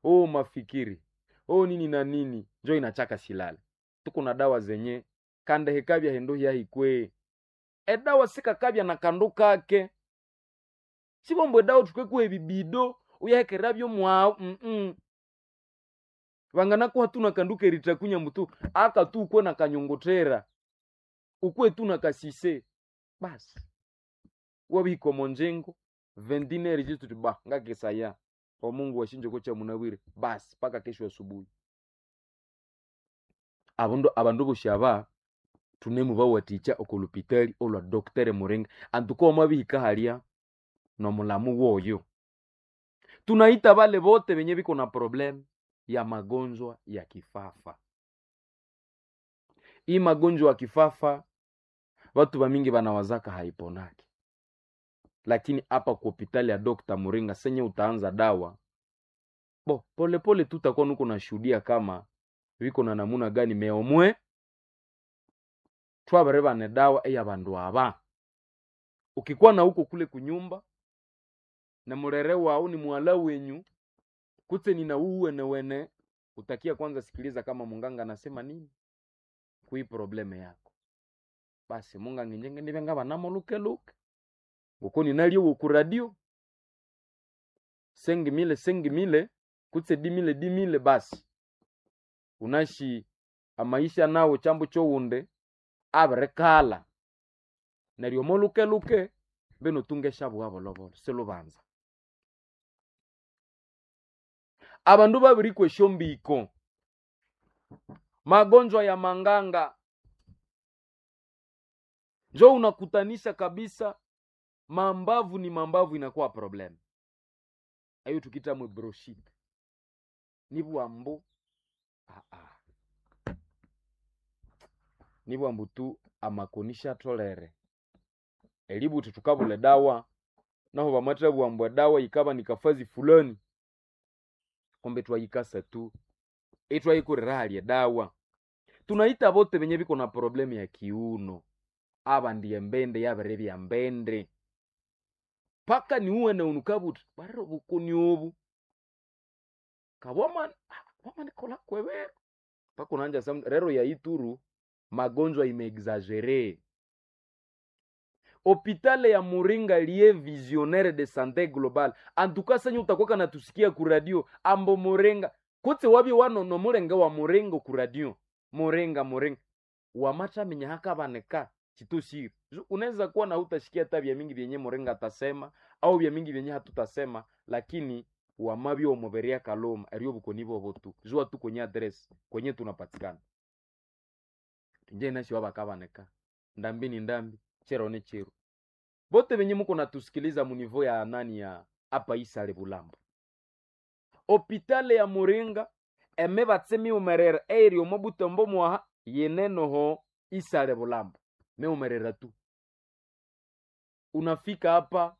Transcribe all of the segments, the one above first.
oh mafikiri oh nini na nini njo inachaka silale tuko na dawa zenye kandehe kabya hendo hyahikwee edawa sikakabya na kandu kake sibombo edawa tukwekuha ebibido uyahekerera byomwawu mm vanganakuha tuna kandu kerita kunya mutu aka tu ukwe na kanyongotera ukwe tu na kasise basi wabihika omonjengo vendineri chituti ba ngakesaya omungu washinjoko cha munawire basi paka kesho asubuhi abandu abandu boshi aba tunemu bawaticha okulupitali olwa doktere murenga antuko omwabihika halya nomulamu woyo tunaita bale bote benye biko na problem ya magonjwa ya kifafa hii magonjwa ya kifafa watu bamingi banawazaka haiponaki lakini hapa ku hopitali ya dokta muringa senye utaanza dawa bo polepole tu utakuwa nuko nashuhudia kama viko na namuna gani meomwe twabere bane dawa eya bandu aba ukikuwa na huko kule kunyumba na murere wao ni mwala wenyu kutse nina uwene wene utakia kwanza sikiliza kama munganga anasema nini kui probleme yako basi munganga njenge nibenga banamolukeluke uko ninalio woku radio sengi mile sengi mile kutse dimile dimile basi unashi amaisha nawo chambo chowunde aberekala neryo molukeluke beno tungesha bwabolobolo silubanza abandu babiri kwesho mbiko magonjwa ya manganga njo unakutanisha kabisa mambavu ni mambavu inakuwa problem ayo tukita mwe broshite nibwambu ah, ah. nibwambu tu amakonisha tolere elibuti tukabule dawa naho bamata bwambwa dawa ikaba nikafazi fulani kombe twayikasa tu etwayikurira halya dawa tunaita bote benye biko na problemu ya kiuno aba ndiye mbende yabere bya mbende paka niuwene unukabuti barero bukuni obu kabwaman wamanikola kwebero paka unanja sam rero ya ituru magonjwa imeexagere hopitale ya muringa liye visionnaire de sante global antuka senye utakwaka natusikia ku radio ambo murenga kutse wabi wanono murenga wa murenga ku radio murenga murenga wamatamenya hakabaneka chitushiri unaweza kuwa na hutashikia hata vya mingi vyenye murenga atasema au vya mingi vyenye hatutasema lakini wamabyo omuberia kaloma erio bukoni bobo tu jua tu kwenye address kwenye tunapatikana nje nashi wabakabaneka ndambi ni ndambi chero ni chero bote benye muko natusikiliza munivo ya nani ya apa isale bulambo hopitale ya muringa eme batsemi umerera eri omo butombo mwaha yenenoho isale bulambo me umerera tu unafika hapa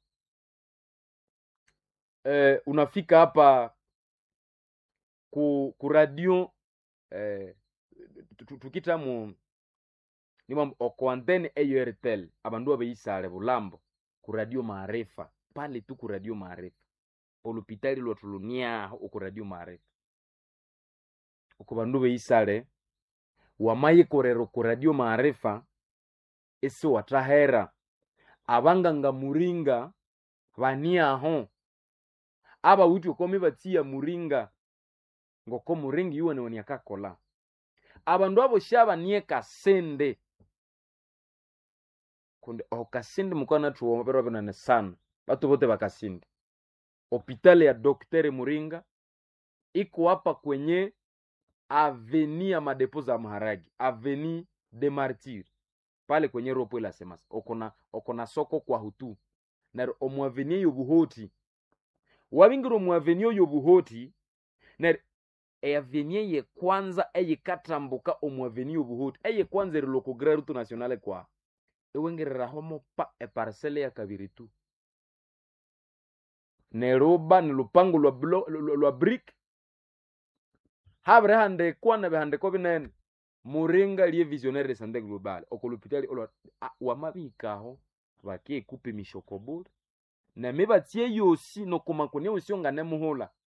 eh, unafika hapa ku, ku radio eh, tukita mu nimam okoantene eyoertel abandu abeisale bulambo ku radio maarifa pale tu ku radio maarifa olupitali lwatuluniaho oku radio maarifa oku bandu beisale wamayikorera ku radio maarifa esi watahera abanganga muringa baniaho abawiti okomi batsiya muringa ngoko muringa iwenewani akakola abandu abo shabanie kasende kundi okasindi mukwana tuwoma pero binane sana batu bote bakasindi hopitali ya doktere muringa iko hapa kwenye aveni ya madepo za maharagi aveni de martir pale kwenye ropo ila semasa okona okona soko kwa hutu naro omwaveni eyo buhoti wabingira omwaveni oyo buhoti naro eaveni eye kwanza eyikatambuka omwaveni obuhoti eye kwanza erilokogrera rutu nationale kwa ewengereraho mopa eparsele ya kabiri tu neruba ni lupango lwa, blo, lwa, lwa brick habire handekwa na bihandiko binene muringa liye visionnaire de santé globale okolupitali olwa wamabikaho bakekupa emishokobule nami batye yosi nokumakonia yosi ongane muhula